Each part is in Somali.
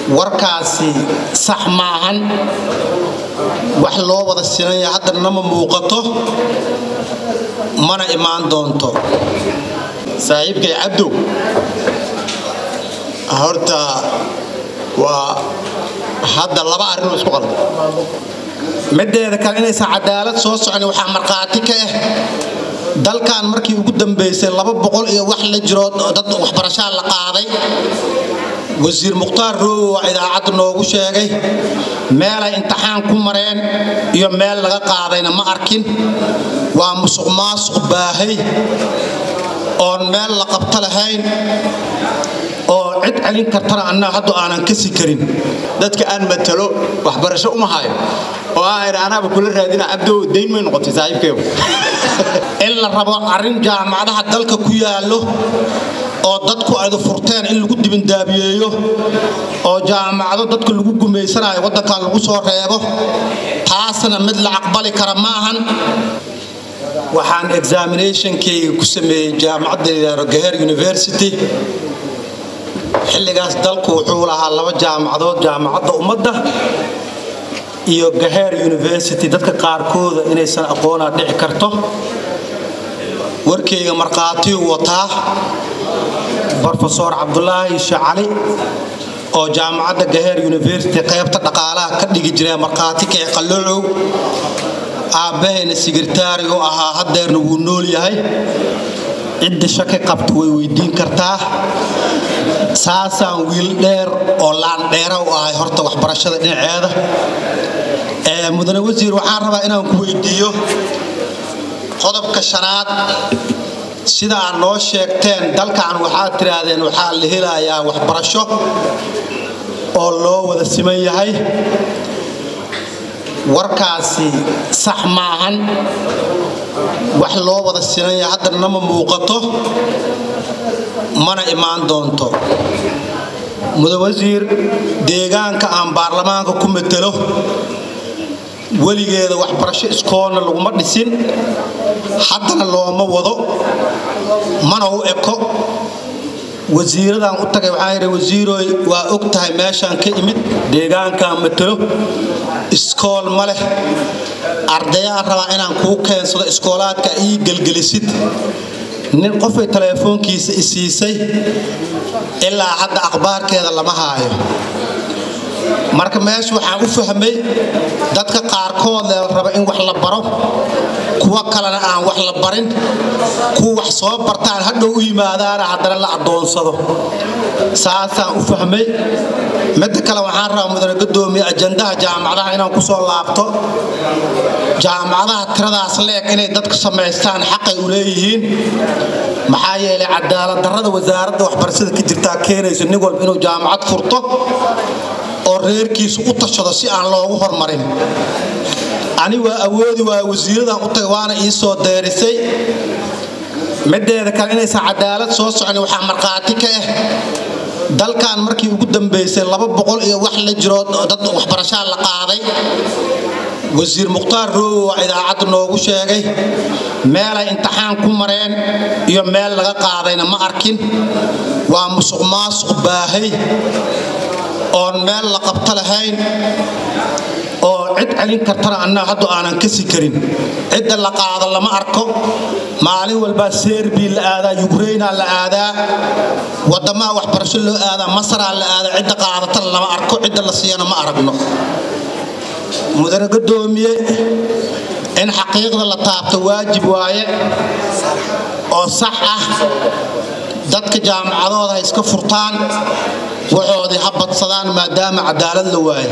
warkaasi sax maahan wax loo wada sinaya haddana ma muuqato mana imaan doonto saaxiibkay cabdow horta waa hadda laba arrinoo isku qalda mideeda kale inaysan cadaalad soo socon waxaa markhaati ka ah dalkan markii ugu dambaysay laba boqol iyo wax la jiro dad waxbarashaa la qaaday wasiir mukhtaar roogo waa idaacadda noogu sheegay meelay imtixaan ku mareen iyo meel laga qaadayna ma arkin waa musuq maasuq baahay oon meel la qabto lahayn oo cid celin kartana annaga haddu aanan kasi karin dadka aan matalo waxbarasho uma hayo oo aan anaaba kula raadina cabdow dayn may noqotay saaxiibkeegu in la rabo arrin jaamacadaha dalka ku yaallo oo dadku aydu furteen in lagu dibindaabiyeeyo oo jaamacado dadka lagu gumaysanayo waddankan lagu soo reebo taasna mid la aqbali kara ma ahan waxaan examinationkayga ku sameeyey jaamacadda layidhaahdo gaher university xilligaas dalku wuxuu lahaa laba jaamacadood jaamacadda ummadda iyo gaher university dadka qaarkooda inaysan aqoonaa dhici karto warkayga markhaatiyu wataa brofesor cabdulaahi shacali oo jaamacadda gaher university qaybta dhaqaalaha ka dhigi jiree markhaati kae qallocow aabbahayna sigirtaari u ahaa haddeerna wuu nool yahay cidda shaki qabta way weydiin kartaa saasaan wiil dheer oo laandheera u ahay horta waxbarashada dhinaceeda mudane wasiir waxaan rabaa inaan ku weydiiyo qodobka shanaad sida aad noo sheegteen dalkan waxaad tidhaahdeen waxaa la helayaa waxbarasho oo loo wada siman yahay warkaasi sax maahan wax loo wada sinaya haddana ma muuqato mana imaan doonto mudan wasiir deegaanka aan baarlamaanka ku matelo weligeeda waxbarasho iskoolna laguma dhisin haddana looma wado mana u eko wasiiradaan u tagay waxaan yidhi wasiirooy waa og tahay meeshaan ka imid deegaankaan matalo iskool ma leh ardayaan rabaa inaan kuu keensado iskoolaadka ii gelgelisid nin qofay teleefoonkiisa i siisay ilaa hadda akhbaarkeeda lama haayo marka meesha waxaan u fahmay dadka qaarkood lee raba in wax la baro kuwa kalena aan wax la barin kuwa wax soo bartaan hadhow u yimaadaana haddana la addoonsado saasaan u fahmay midda kale waxaan rabaa mudane gadoomiye ajandaha jaamacadaha inaan ku soo laabto jaamacadaha tiradaas leeg inay dadku samaystaan xaqay u leeyihiin maxaa yeelay cadaalad darrada wasaaradda waxbarashada ka jirtaa keenayso nin walba inuu jaamacad furto oo reerkiisu u tashado si aan loogu hormarin ani waa awoodi waa wasiiradan u tagay waana ii soo deerisay mideeda kale inaysan cadaalad soo socon waxaa markhaati ka ah dalkan markii ugu dambaysay laba boqol iyo wax la jiro dad waxbarashaa la qaaday wasiir mukhtaar roogo waa idaacadda noogu sheegay meelay imtixaan ku mareen iyo meel laga qaadayna ma arkin waa musuq maasuq baahay oon meel la qabto lahayn oo cid celin kartana annaga haddu aanan kasi karin cidda la qaado lama arko maalin walbaa serbi la aadaa yukraina la aadaa wadamaha waxbarasho loo aadaa masaraa la aadaa cidda qaadatana lama arko cidda la siiyana ma aragno mudane gadoomiye in xaqiiqda la taabto waajib waaye oo sax ah dadka jaamacadooda ha iska furtaan waxoodii ha badsadaan maadaama cadaalad la waayo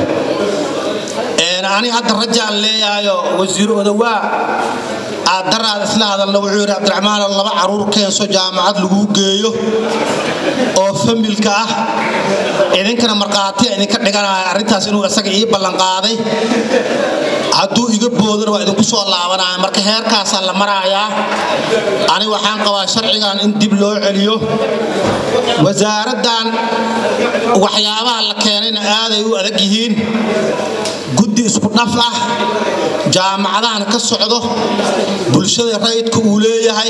ani hadda rajaan leeyahayo wasiir odawaa aad daraad isla hadalna wuxuu yidhi cabdiraxmaanoo laba caruur keenso jaamacad laguu geeyo oo familka ah idinkana markhaatiya idinka dhiganaya arrintaas inuu isaga ii ballanqaaday hadduu iga boodana waa idinku soo laabanaya marka heerkaasaa la marayaa ani waxaan qabaa sharcigan in dib loo celiyo wasaaraddan waxyaabaha la keenayna aaday u adag yihiin guddi isku dhaf ah jaamacadahan ka socdo bulshada rayidka uu leeyahay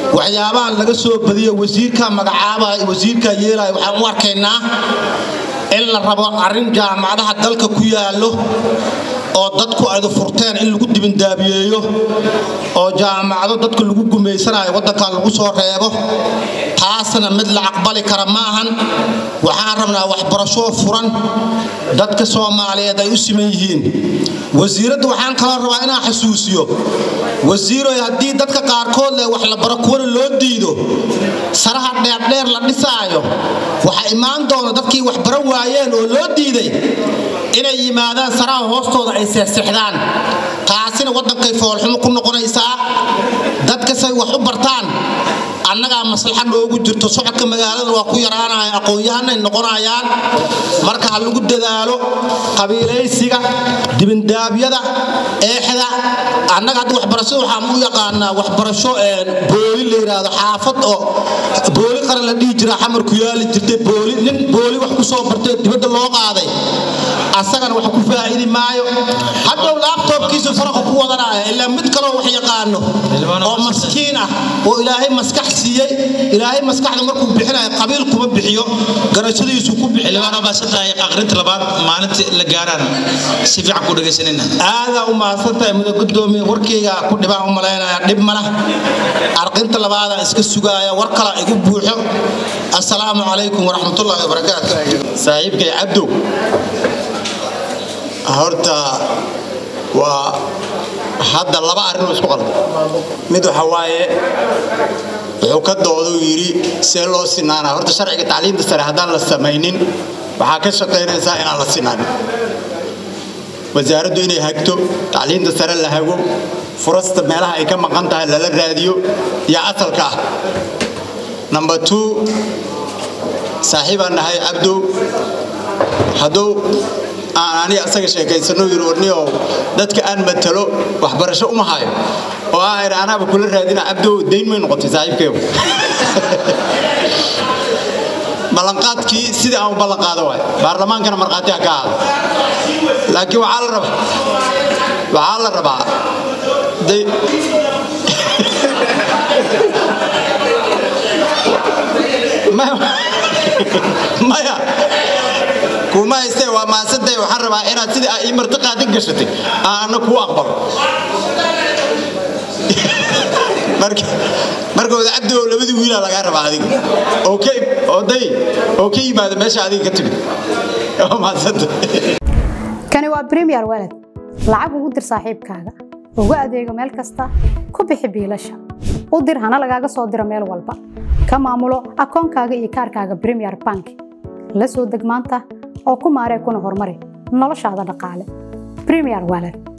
waxyaabahan laga soo badiyo wasiirka magacaabaya wasiirka yeelaya waxaan u arkaynaa in la rabo arrin jaamacadaha dalka ku yaallo oo dadku aydu furteen in lagu dibindaabiyeeyo oo jaamacado dadka lagu gumaysanayo waddankan lagu soo reebo taasna mid la aqbali kara ma ahan waxaan rabnaa waxbarasho furan dadka soomaaliyeed ay u siman yihiin wasiiradda waxaan kaloo rabaa inaan xasuusiyo wasiiroy haddii dadka qaarkood leh wax la baro kuwana loo diido saraha dheerdheer la dhisaayo waxa imaan doona dadkii wax baran waayeen oo loo diiday inay yimaadaan saraha hoostooda ay seexseexdaan taasina waddankay foolxumo ku noqonaysaa dadkasay wax u bartaan annagaa maslaxa noogu jirto socodka magaalada waa ku yaraanaya aqoon-yahanay noqonayaan marka ha lagu dadaalo qabiilaysiga dibindaabyada eexda annaga hadda waxbarashada waxaan u yaqaanaa waxbarasho booli la yidhaahdo xaafad oo booli qaran la dhihi jiraa xamarku yaali jirtay booli nin booli wax ku soo bartay dibadda loo qaaday asagana wax ku faa'idi maayo hadhow laabtoobkiisu faraqa ku wadanaya ilaa mid kaloo wax yaqaano oo maskiin ah oo ilaahay maskax siiyey ilaahay maskaxda markuu bixinayo qabiil kuma bixiyo garashadiisu ku aqrinta labaad maalinta la gaaraan si fiican ku dhegaysanina aadaa u mahadsantahay muda gudoomiye warkayga ku dhibaan u malaynaya dhib mala arqinta labaada iska sugaaya war kala igu buuxo assalaamu calaykum waraxmatullaahi wabarakaatu saaxiibkay cabdow horta waa hadda laba arrinoo isku qalda mid waxa waaye wuxuu ka doodau yidhi see loo sinaanaa horta sharciga tacliinta sare haddaan la samaynin waxaa ka shaqaynaysaa inaan la sinaanin wasaaraddu inay hagto tacliinta sare la hago furasta meelaha ay ka maqan tahay lala raadiyo iyo asalka ah number two saaxiibaan nahay cabdow hadduu aan ani asaga sheekaysano yiri warniyow dadka aan matalo waxbarasho uma hayo oo aan idhi anaaba kula raadina cabdow dayn may noqotay saaxiibkeegu ballanqaadkii sidii aan u ballanqaado waay baarlamaankana markhaati ha ka ahaado laakiin waxaa la rabaa waxaa la rabaa maya kuma haystee waa mahadsantay waxaan rabaa inaad sidii aa ii marti qaadin gashatay aanna kuu aqbalo marka wadacabdoo labadii wiilaa lagaa rabaa adiga oday oo ka yimaada meesha adiga ka timid waa mahadsanta kani waa bremiyer walad lacag ugu dir saaxiibkaaga ugu adeego meel kasta ku bixi biilasha u dir hana lagaaga soo diro meel walba ka maamulo akoonkaaga iyo kaarkaaga bremiyer bank la soo deg maanta oo ku maaree kuna horumari noloshaada dhaqaale bremiyer walad